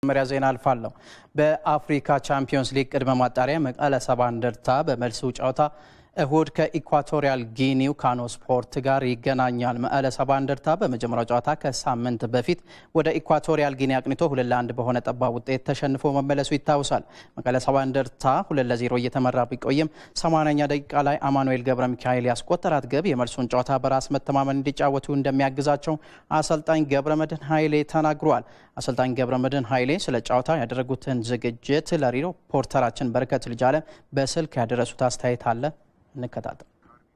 መጀመሪያ ዜና አልፋለሁ። በአፍሪካ ቻምፒዮንስ ሊግ ቅድመ ማጣሪያ መቀለ ሰባ እንደርታ በመልሱ ጨዋታ እሁድ ከኢኳቶሪያል ጊኒው ካኖ ስፖርት ጋር ይገናኛል። መቀለ ሰባ እንደርታ በመጀመሪያው ጨዋታ ከሳምንት በፊት ወደ ኢኳቶሪያል ጊኒ አቅንቶ ሁለት ለአንድ በሆነ ጠባብ ውጤት ተሸንፎ መመለሱ ይታወሳል። መቀለ ሰባ እንደርታ ሁለት ለዜሮ እየተመራ ቢቆይም ሰማንያኛ ደቂቃ ላይ አማኑኤል ገብረ ሚካኤል ያስቆጠራት ግብ የመልሱን ጨዋታ በራስ መተማመን እንዲጫወቱ እንደሚያግዛቸው አሰልጣኝ ገብረ መድህን ኃይሌ ተናግረዋል። አሰልጣኝ ገብረ መድህን ኃይሌ ስለ ጨዋታ ያደረጉትን ዝግጅት ለሪፖርተራችን በረከት ልጃለ በስልክ ያደረሱት አስተያየት አለ እንከታተል።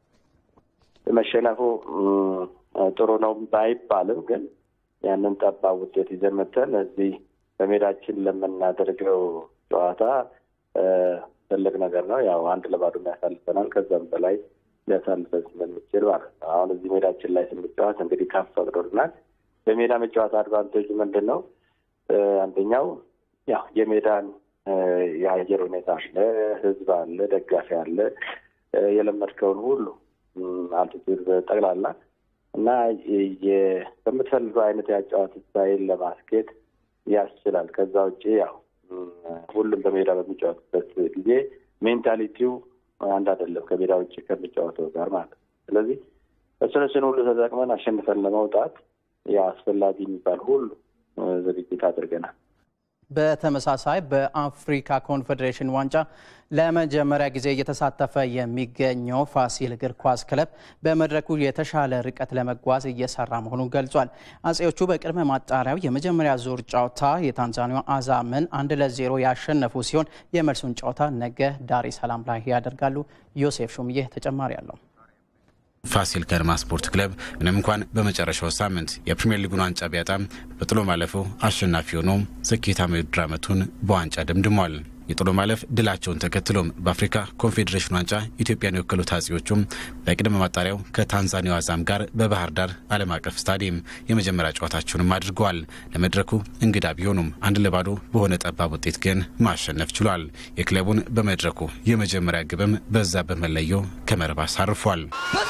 መሸነፉ ጥሩ ነው ባይባልም ግን ያንን ጠባብ ውጤት ይዘን መተን እዚህ በሜዳችን ለምናደርገው ጨዋታ ትልቅ ነገር ነው። ያው አንድ ለባዶ ያሳልፈናል። ከዛም በላይ ሊያሳልፈን ስለሚችል ማለት ነው። አሁን እዚህ ሜዳችን ላይ ስንጫወት እንግዲህ ካፍ ፈቅዶልናል። በሜዳ መጫወት አድቫንቴጁ ምንድን ነው? አንደኛው ያው የሜዳን የአየር ሁኔታ አለ፣ ህዝብ አለ፣ ደጋፊ አለ የለመድከውን ሁሉ አልቲቱድ ጠቅላላ እና በምትፈልገው አይነት የአጨዋወት ስታይል ለማስኬድ ያስችላል። ከዛ ውጭ ያው ሁሉም በሜዳ በሚጫወትበት ጊዜ ሜንታሊቲው አንድ አይደለም ከሜዳ ውጭ ከሚጫወተው ጋር ማለት ነው። ስለዚህ እሱን እሱን ሁሉ ተጠቅመን አሸንፈን ለመውጣት ያው አስፈላጊ የሚባል ሁሉ ዝግጅት አድርገናል። በተመሳሳይ በአፍሪካ ኮንፌዴሬሽን ዋንጫ ለመጀመሪያ ጊዜ እየተሳተፈ የሚገኘው ፋሲል እግር ኳስ ክለብ በመድረኩ የተሻለ ርቀት ለመጓዝ እየሰራ መሆኑን ገልጿል። አጼዎቹ በቅድመ ማጣሪያው የመጀመሪያ ዙር ጨዋታ የታንዛኒያ አዛምን አንድ ለዜሮ ያሸነፉ ሲሆን የመልሱን ጨዋታ ነገ ዳሬ ሰላም ላይ ያደርጋሉ። ዮሴፍ ሹምዬ ተጨማሪ አለው። ፋሲል ከነማ ስፖርት ክለብ ምንም እንኳን በመጨረሻው ሳምንት የፕሪምየር ሊጉን ዋንጫ ቢያጣም በጥሎ ማለፉ አሸናፊ ሆኖ ስኬታማ የውድድር ዓመቱን በዋንጫ ደምድሟል። የጥሎ ማለፍ ድላቸውን ተከትሎም በአፍሪካ ኮንፌዴሬሽን ዋንጫ ኢትዮጵያን የወከሉት አጼዎቹም በቅድመ ማጣሪያው ከታንዛኒያው አዛም ጋር በባህር ዳር ዓለም አቀፍ ስታዲየም የመጀመሪያው ጨዋታቸውንም አድርገዋል። ለመድረኩ እንግዳ ቢሆኑም አንድ ለባዶ በሆነ ጠባብ ውጤት ግን ማሸነፍ ችሏል። የክለቡን በመድረኩ የመጀመሪያ ግብም በዛ በመለዮ ከመረብ አሳርፏል።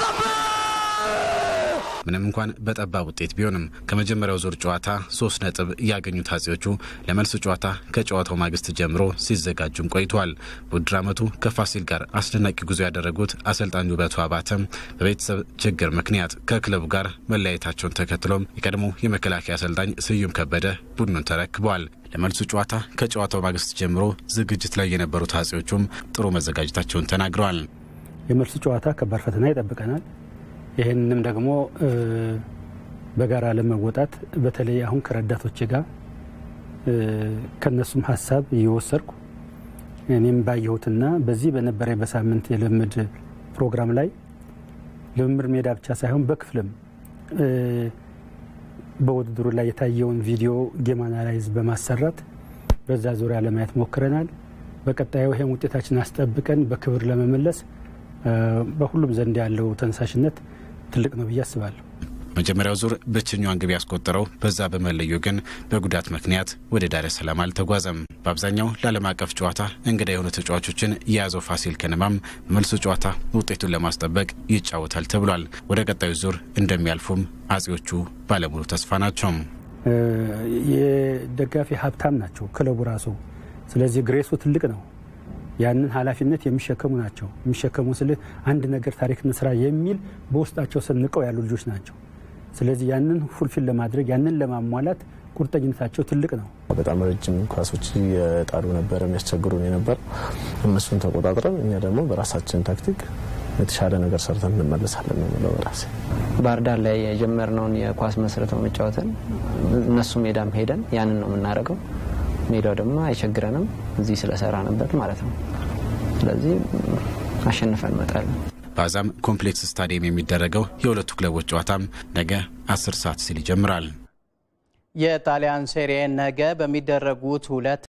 ምንም እንኳን በጠባብ ውጤት ቢሆንም ከመጀመሪያው ዙር ጨዋታ ሶስት ነጥብ ያገኙት አጼዎቹ ለመልሱ ጨዋታ ከጨዋታው ማግስት ጀምሮ ሲዘጋጁም ቆይተዋል። በውድድር ዓመቱ ከፋሲል ጋር አስደናቂ ጉዞ ያደረጉት አሰልጣኝ ውበቱ አባተም በቤተሰብ ችግር ምክንያት ከክለቡ ጋር መለያየታቸውን ተከትሎም የቀድሞ የመከላከያ አሰልጣኝ ስዩም ከበደ ቡድኑን ተረክበዋል። ለመልሱ ጨዋታ ከጨዋታው ማግስት ጀምሮ ዝግጅት ላይ የነበሩት አጼዎቹም ጥሩ መዘጋጀታቸውን ተናግረዋል። የመልሱ ጨዋታ ከባድ ፈተና ይጠብቀናል። ይህንንም ደግሞ በጋራ ለመወጣት በተለይ አሁን ከረዳቶች ጋር ከነሱም ሀሳብ እየወሰድኩ እኔም ባየሁትና በዚህ በነበረ በሳምንት የልምድ ፕሮግራም ላይ ልምምድ ሜዳ ብቻ ሳይሆን በክፍልም በውድድሩ ላይ የታየውን ቪዲዮ ጌም አናላይዝ በማሰራት በዛ ዙሪያ ለማየት ሞክረናል። በቀጣዩ ይህን ውጤታችን አስጠብቀን በክብር ለመመለስ በሁሉም ዘንድ ያለው ተነሳሽነት ትልቅ ነው ብዬ አስባለሁ። መጀመሪያው ዙር ብቸኛዋን ግብ ያስቆጠረው በዛ በመለዮ ግን በጉዳት ምክንያት ወደ ዳሬ ሰላም አልተጓዘም። በአብዛኛው ለዓለም አቀፍ ጨዋታ እንግዳ የሆኑ ተጫዋቾችን የያዘው ፋሲል ከነማም በመልሱ ጨዋታ ውጤቱን ለማስጠበቅ ይጫወታል ተብሏል። ወደ ቀጣዩ ዙር እንደሚያልፉም አጼዎቹ ባለሙሉ ተስፋ ናቸው። የደጋፊ ሀብታም ናቸው ክለቡ ራሱ። ስለዚህ ግሬሱ ትልቅ ነው። ያንን ኃላፊነት የሚሸከሙ ናቸው። የሚሸከሙ ስል አንድ ነገር ታሪክ እንስራ የሚል በውስጣቸው ሰንቀው ያሉ ልጆች ናቸው። ስለዚህ ያንን ፉልፊል ለማድረግ ያንን ለማሟላት ቁርጠኝነታቸው ትልቅ ነው። በጣም ረጅም ኳሶች የጣሉ ነበረ የሚያስቸግሩን የነበር እነሱን ተቆጣጥረን እኛ ደግሞ በራሳችን ታክቲክ የተሻለ ነገር ሰርተን እንመለሳለን ነው የምለው በራሴ። ባህር ዳር ላይ የጀመርነውን የኳስ መስረተው መጫወትን እነሱ ሜዳም ሄደን ያንን ነው የምናደርገው። ሜዳው ደግሞ አይቸግረንም እዚህ ስለሰራንበት ማለት ነው። ስለዚህ አሸንፈን እንመጣለን። በአዛም ኮምፕሌክስ ስታዲየም የሚደረገው የሁለቱ ክለቦች ጨዋታም ነገ አስር ሰዓት ሲል ይጀምራል። የጣሊያን ሴሪኤ ነገ በሚደረጉት ሁለት